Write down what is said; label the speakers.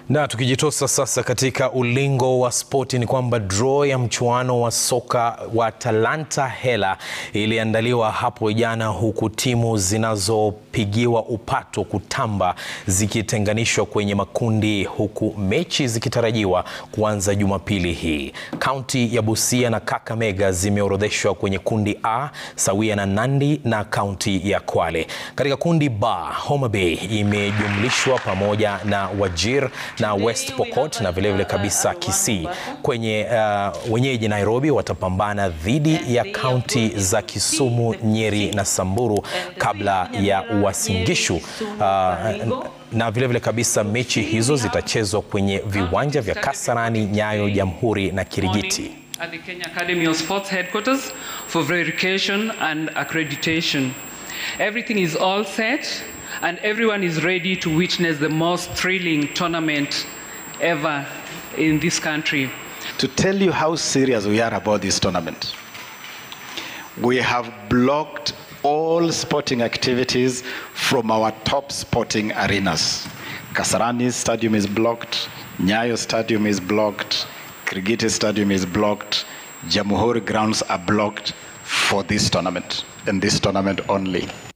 Speaker 1: Na tukijitosa sasa katika ulingo wa spoti ni kwamba draw ya mchuano wa soka wa Talanta Hela iliandaliwa hapo jana, huku timu zinazopigiwa upato kutamba zikitenganishwa kwenye makundi, huku mechi zikitarajiwa kuanza Jumapili hii. Kaunti ya Busia na Kakamega zimeorodheshwa kwenye kundi A sawia na Nandi na kaunti ya Kwale. Katika kundi B, Homa Bay imejumlishwa pamoja na Wajir na West Pokot na vilevile kabisa Kisii. Kwenye uh, wenyeji Nairobi watapambana dhidi ya kaunti za Kisumu, Nyeri na Samburu kabla ya Uasin Gishu. Uh, na vilevile vile kabisa mechi hizo zitachezwa kwenye viwanja vya Kasarani, Nyayo, Jamhuri na Kirigiti.
Speaker 2: At the Kenya Academy of Sports headquarters for verification and accreditation. Everything is all set and everyone is ready to witness the most thrilling tournament ever in this country.
Speaker 3: To tell you how serious we are about this tournament, we have blocked all sporting activities from our top sporting arenas. Kasarani Stadium is blocked, Nyayo Stadium is blocked, Kirigiti Stadium is blocked, Jamhuri grounds are blocked for this tournament and this tournament only.